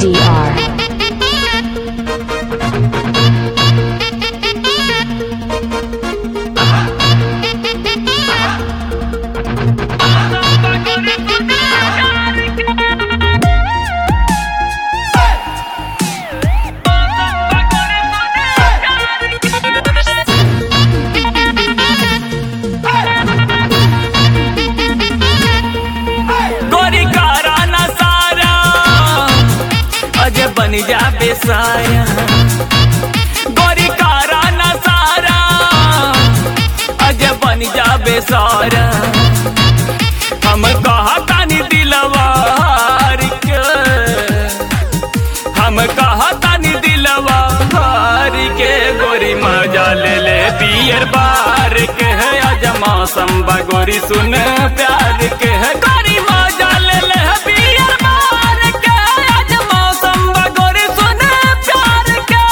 ADR. गोरी कारा ना सारा अजय बन जा बेसाया गोरी कारा ना सारा अजय बन जा बेसारा हम कहा तानी दिलवार के हम कहा तानी दिलवार के गोरी मजा ले ले पियर बार के है आज मौसम बा गोरी सुन प्यार के है गोरी मजा ले ले पियर बार के आज मौसम बा गोरी सुन प्यार के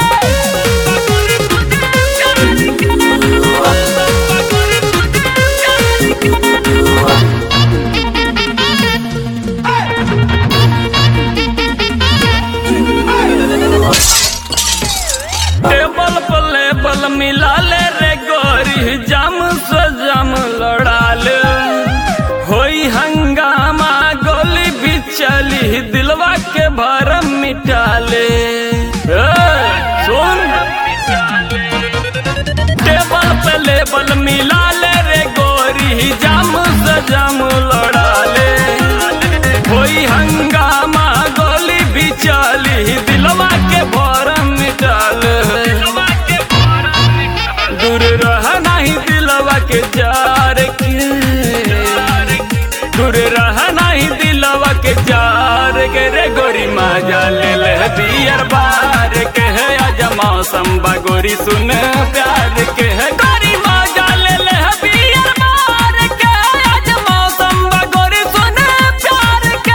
टेबल पर लेबल मिला ले रे गोरी जम से जम लड़ा ले होई हंगामा गोली भी चली दिलवा के भरम मिटा ले ए, सुन टेबल पे लेबल मिला ले रे गोरी जम से जम लड़ा ले होई हंगामा गोली भी चली दिलवा के भरम मिटा ले दूर रह नहीं दिलवा के जार के दूर रह नहीं दिलवा के जार के रे गोरी मजा ले ले दियर बार के है आज मौसम बा गोरी सुन प्यार के है गोरी मजा ले ले दियर बार के आज मौसम बा गोरी सुन प्यार के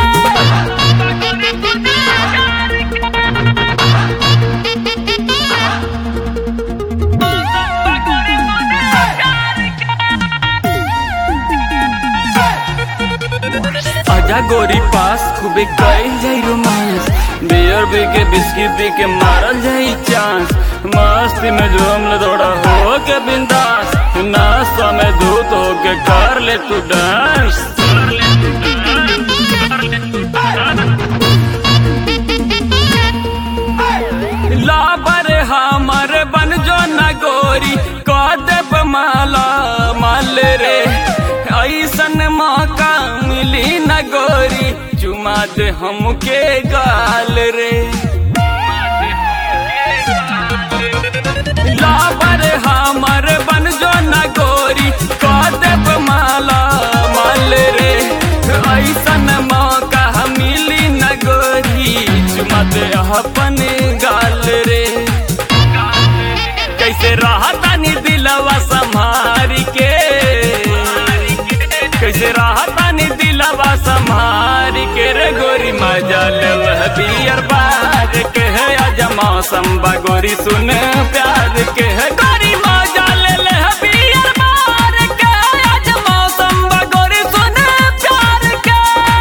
आजा गोरी पास खूबे कईल जाई रोमांस बियर पी के बिस्किट पी के मारल जाई चांस मस्ती में झूम ले थोड़ा हो के बिंदास नाश्ता में धूत हो के कर ले तू डांस लाबर हमर बन जो न गोरी कदब माला माल रे ऐसन मौका मिली न गोरी चुमा दे हमके गाल रे लाबर हमर बन जो न गोरी कदब माला माल रे ऐसन मौका मिली न गोरी चुमा दे अपन गाल रे कैसे रहतानी दिलवा संभार के कैसे रहतानी दिलवा संभार के रे गोरी मजा ले बियर बार के है आज मौसम बा गोरी सुन प्यार के है गोरी मजा ले ले बियर बार के आज मौसम बा गोरी सुन प्यार के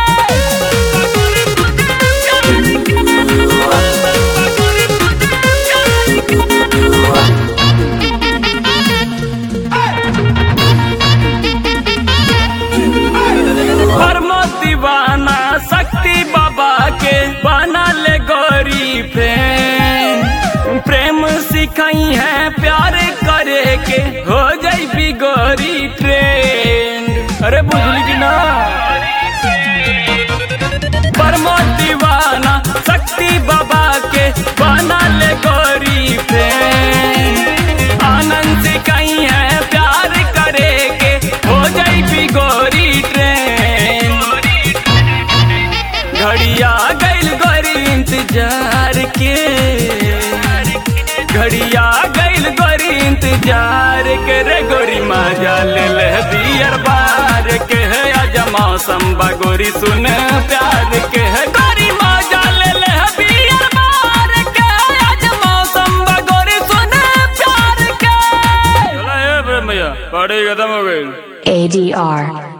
परमो दीवाना शक्ति बाबा के बना ले गौरी प्रेम प्रेम सिखाई है प्यार करे के हो जाई भी गौरी ट्रेंड अरे बुझली कि ना परमो दीवाना शक्ति बाबा के बना ले गौरी प्रेम आनंद सिखाई है प्यार करे के हो जाई भी गौरी ट्रेन घड़िया गइल गोरी इंतजार के घड़िया गइल गोरी इंतजार के रे गोरी मजा ले ले दियर बार के है आज मौसम बा गोरी सुन प्यार के है गोरी मजा ले ले दियर बार के आज मौसम बा गोरी सुन प्यार के चला ए भैया पार्टी खत्म हो गई ADR.